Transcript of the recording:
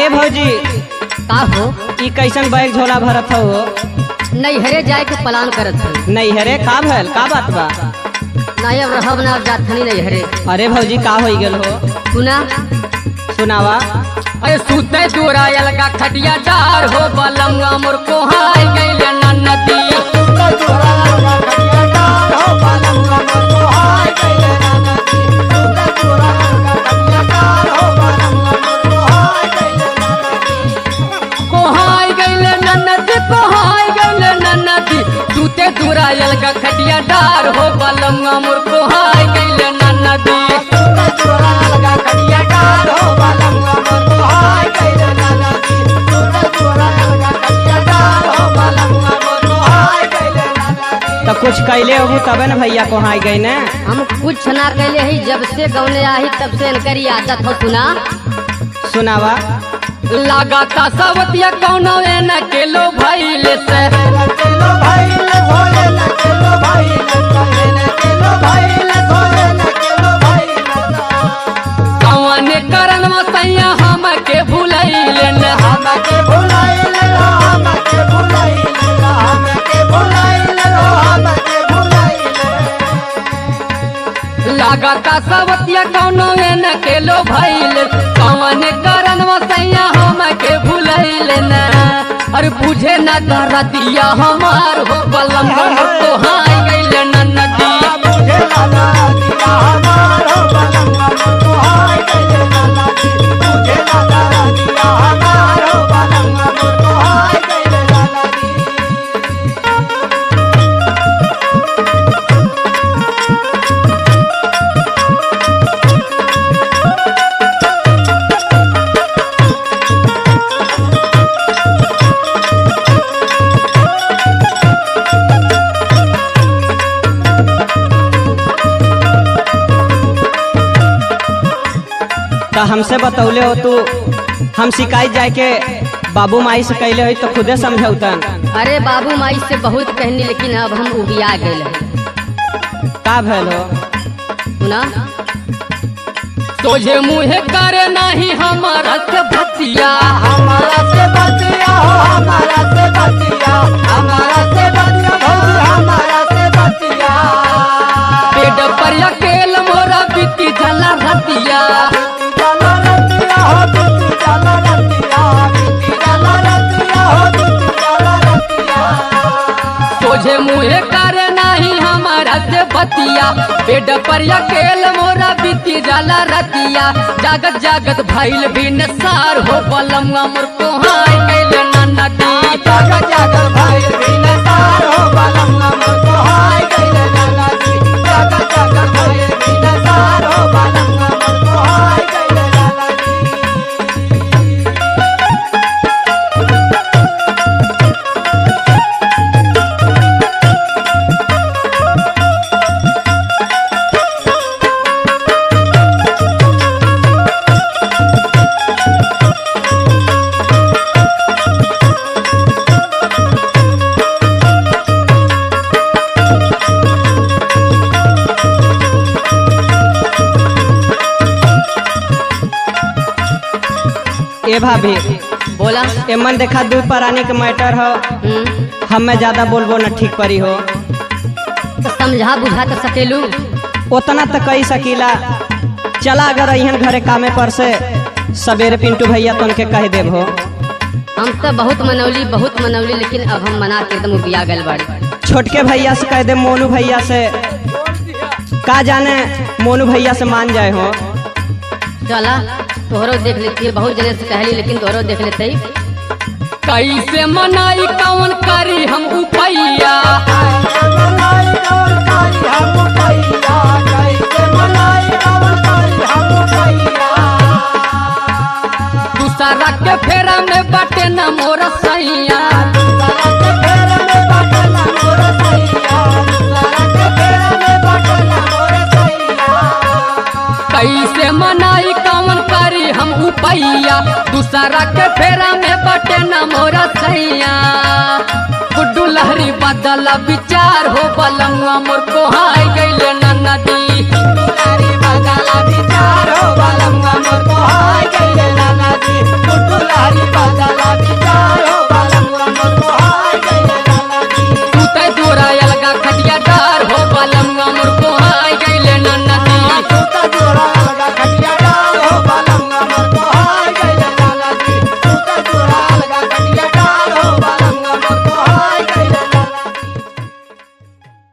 भौजी का हो ई कैसन बैग झोला भरत हो नैहरे जाए के प्लान करत हई नहीं हरे का भैल का बात बा नहीं अब रहब ना अब जात हनी नैहरे अरे भौजी का हो गेल हो सुना सुनावा अरे सुते दूरा अलगा खटिया डार हो बलंगा मोर को हाय गइले नन्नती कोहाय गइले नन्नती कोहाय गइले नन्नती सुते दूरा अलगा खटिया डार हो बलंगा मोर को हाय गइले नन्नती तो कुछ कैले हो तबे न भैया को हाई गई ने हम कुछ ना कैले ही जब से गौने आई तब से इनकरी आदत हो सुना सुनावा लगाता सवतिया कौनो न केलो भइले से कौने करन मसैया हम के भुलैले न लगाता सवतिया कौनो न केलो भइले कौने करन मसैया हम के भुलैले न अरे बुझे न दरदिया हमार हो बलम तो हाय गइले न नदी तो हमसे बतौले हो तू हम शिकायत जाए के बाबू माई से कैले हो तो खुदे समझौतन अरे बाबू माई से बहुत कहनी लेकिन अब हम उबिया गए का भैल हो सुना तुझे मुँह करे नहीं हमारा से भतिया पेट पर अकेल मोरा बीती जला रतिया तुझे मुँह करे नहीं हमारा से भतिया पेट पर अकेल मोरा बीती जला रतिया जागत जागत भइल भी नसार हो बलम मोर को हाय कैले नन्नती ए भाभी बोला एमन देखा दूध परानी के मैटर हो हम्म, हमें ज्यादा बोलबो न ठीक परी हो तो समझा बुझा तो सकेलू उतना तो कही सकीला चला अगर अहन घरे कामे पर से सवेरे पिंटू भैया तो उनके कह देब हो हम तो बहुत मनौली बहुत मनौली लेकिन अब हम मना के एकदम उबिया गल बाड़ी छोटके भैया से कह दे मोनू भैया से का जाने मोनू भैया से मान जाए हो चला तोहरो देख लेती है बहुत जने से कहली लेकिन तोहरो देख लेते कैसे मनाई कौन करी हम उपैया दूसरा के फेरा में बटे न मोर सैया कैसे मनाई कौन करी हम उपैया दूसरा के फेरा में बटे न मोर सैया गुड्डू लहरी बदल विचार हो बलंगा मोर को हाय गइले न नदी विचार हो बालम मोर को हाय गइले नाना जी